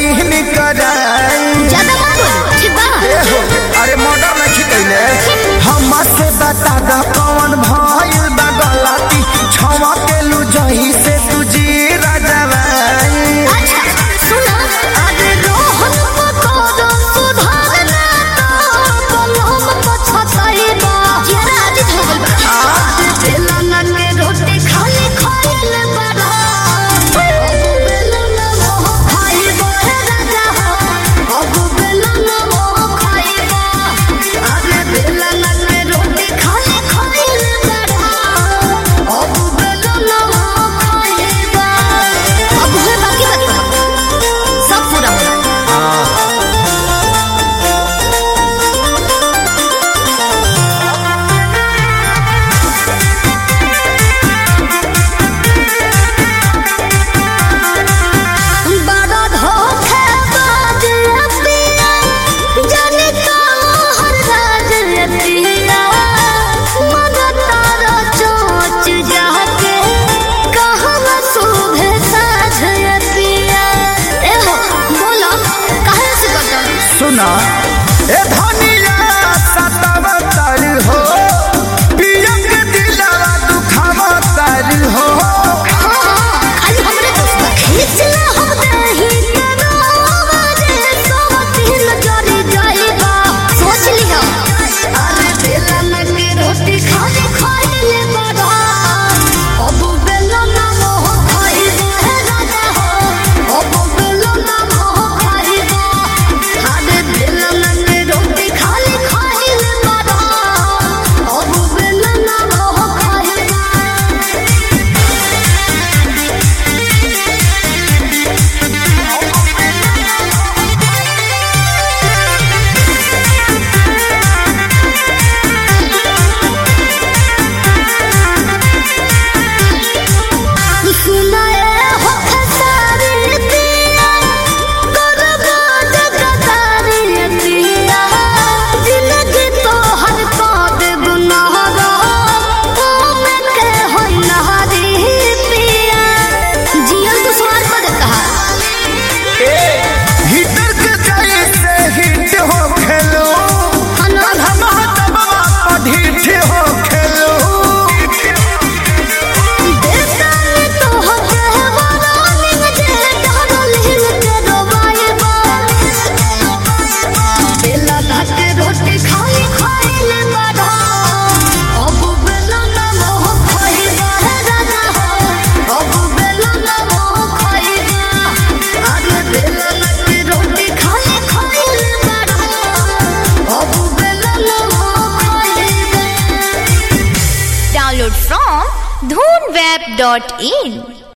बहिन कराई ज्यादा मत बोल ठीक बा ए हो अरे मर्डर नहीं कैले हम से बता द कौन भइल बा गलती छवा के लू जही से तुझी राजवाई अच्छा सुनो अरे रोहन को करो सुधारना तो कलम को छतई बा जरा आज हो गइल बा आज बेलना के रोटी खाली खाइल बड़ा अब बेलना मोह खाइबो हे राजा हो अब बेलना मोह खाइबो अरे बेलना के रोटी खाली खाइल बड़ा अब बेलना मोह खाइबो अब हुए बाकी बात सब पूरा होना बड़ा धोखेबाज अतिया, जाने कहाँ राज अतिया। मगर तारा चोंच जाके, कहाँ शोभे साझ अतिया। ए हो, बोलो, काहे से करता? सुना ए धनिया सतावतर हो पियंग दिलवा दुखावतर हो हाँ, खाली हमरे दोस्त बा। खींचला हम देही के रोवा रे, सोवतीन जरी जाइबा। सोच लिहा। अरे बेलन के रोटी खाली खाइले बड़ा। अब बेलन मोह खाइबा हे राजा हो। अब बेलन मोह खाइबा। अरे बेलन के रोटी खाली खाइले बड़ा। अब बेलन मोह खाइबा। सुनाए हो खसारी पिया गुरबाज गदारी पिया जिंदगी तो हर पाद गुनाहगा में के होई नहारी पिया जियल तो स्वार पद कहा हिटर के जैसे हिट हो खेलो हनो हम दबवा पढ़िठ हो खेलो देवतानी तो हके वरानी जे डरल हिल के रोबाइबा बेला के रोटी खाई खाइले बड़ा अब बेला ना मोह खाइबा हे राजा हो अब बेला ना मोह खाइबा अरे बेला के रोटी खाई खाइले बड़ा अब बेला ना मोह खाइबा Download from dhoonweb.in